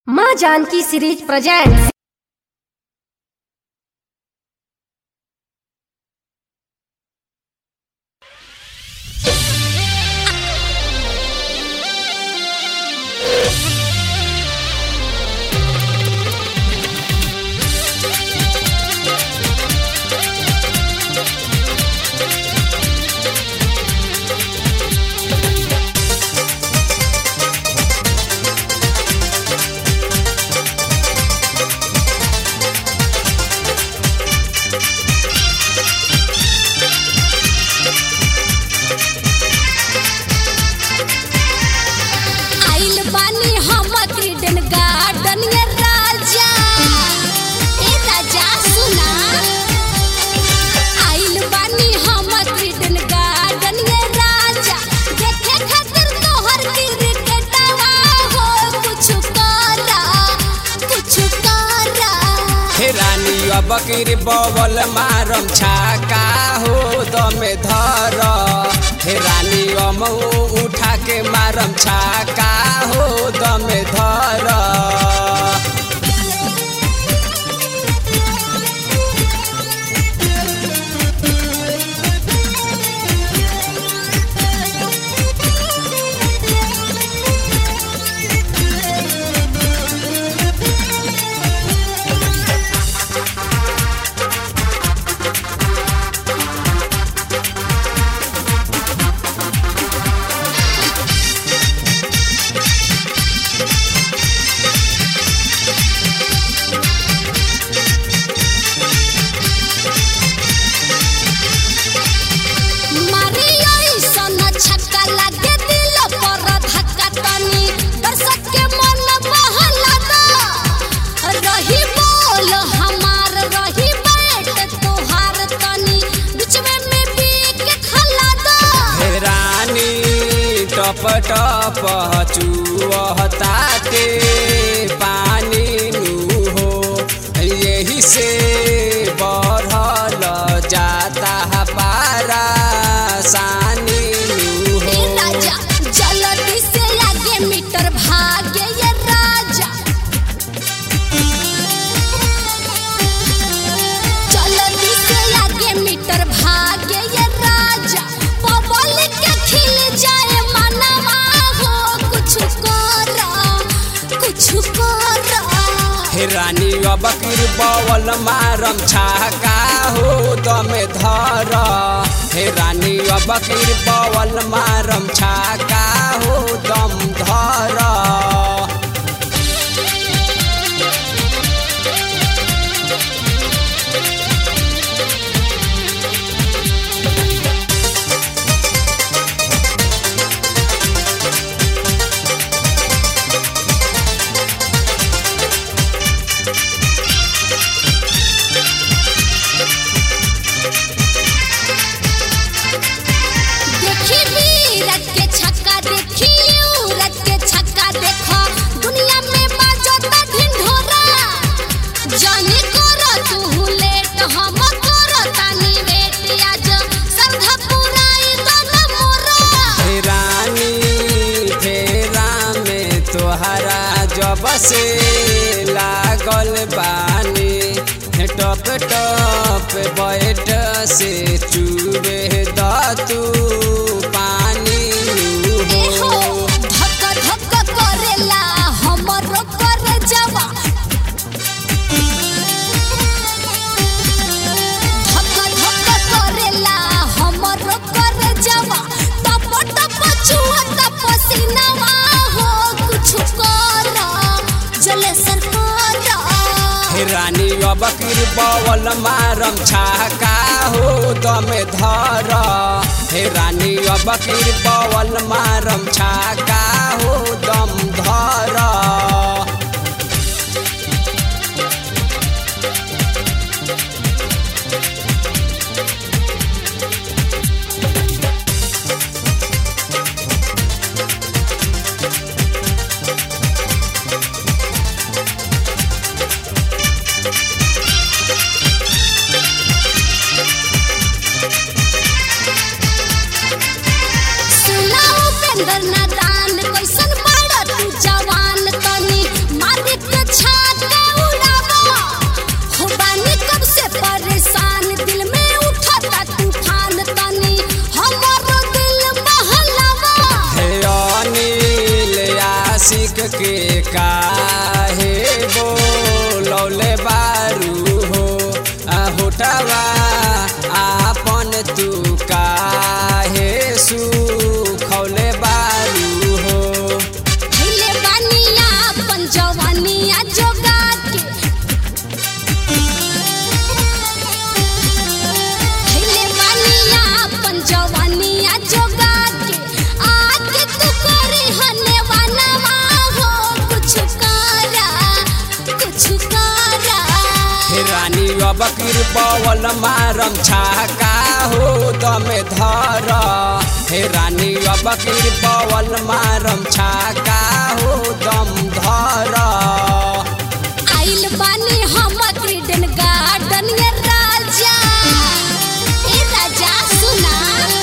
माँ Janaki series presents आइल बानी हम क्रीडन गार्डन ये राजा ए राजा सुना आइल बानी हम क्रीडन गार्डन ये राजा देखे खातिर तोहर क्रिकेटवा हो कुछ करा कुछ करा हे रानी अब किर बवल मारम छाका हो दमे धर हे रानी अम उठा के मारम छाका हो दमे धर मारी ऐसन छक्का लागे दिल पर धक्का तनी दर्शक के मन बहला दा रही बोल हमार रही बैट तोहार तनी बीचवे में विकेट हला दा हे रानी टप टप चुहताते पानी नु हो यही से बढ़ल जाता पारा सानी नु ए हो राजा जल्दी से आगे मीटर भागे ये राजा जल्दी से आगे मीटर भागे ये राजा पब्लिक के खिल जाए मनवा हो कुछ करा कुछ करा हे रानी अब किर बवल मारम छाका हो दमे धर हे रानी अब किर बवल मारम छाका हो दम धर देखी वीरत के छक्का देखी यूरत के छक्का देखो दुनिया में बाजता ढिंढोरा जाने करो तू लेट हम करो तानी वेट आज संधा पुराई दो मोरा हे रानी फेरा में तोहरा जब से लागल बानी हे टप टप बैठ से चूबे द तू पानी ए हो हो धक धक करेला हमरो कर जवा धक धक करेला हमरो कर जवा टप टप छुआ टप सीनावा हो कुछ कर जले सरकार हे रानी अब किर बवल मारम छाका हो दमे धर हे रानी अब किर बवल मारम छाका हो दम धर सुना उपेंद्र नादान कैसन बड़ा तू जवान काहे बोलौले बारू हो आ होठवा आपन तू काहे सुखौले बारू हो धैले बानिया अपन जवानिया जोगा के धैले बानिया अपन जवानिया जोगा के आके तू करे हने वानवा हो कुछ करा कुछ करा हे रानी अब कृपवल मारम छाका हो दमे धर हे रानी अब कृपवल मारम छाका हो दम धर आइल बानी हम क्रीडन गार्डन ये राजा ए राजा सुना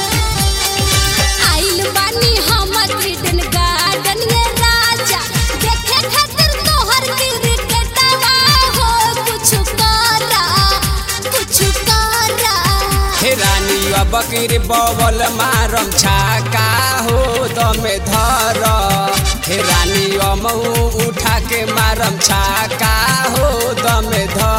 आइल बानी हम क्रीडन गार्डन ये राजा देखे खातिर तोहर क्रिकेटवा हो कुछ करा कुछ करा हे रानी अब कृपवल मारम छाका हो दमे धर हे रानी अमऊ उठा के मारम छाका हो दमे धर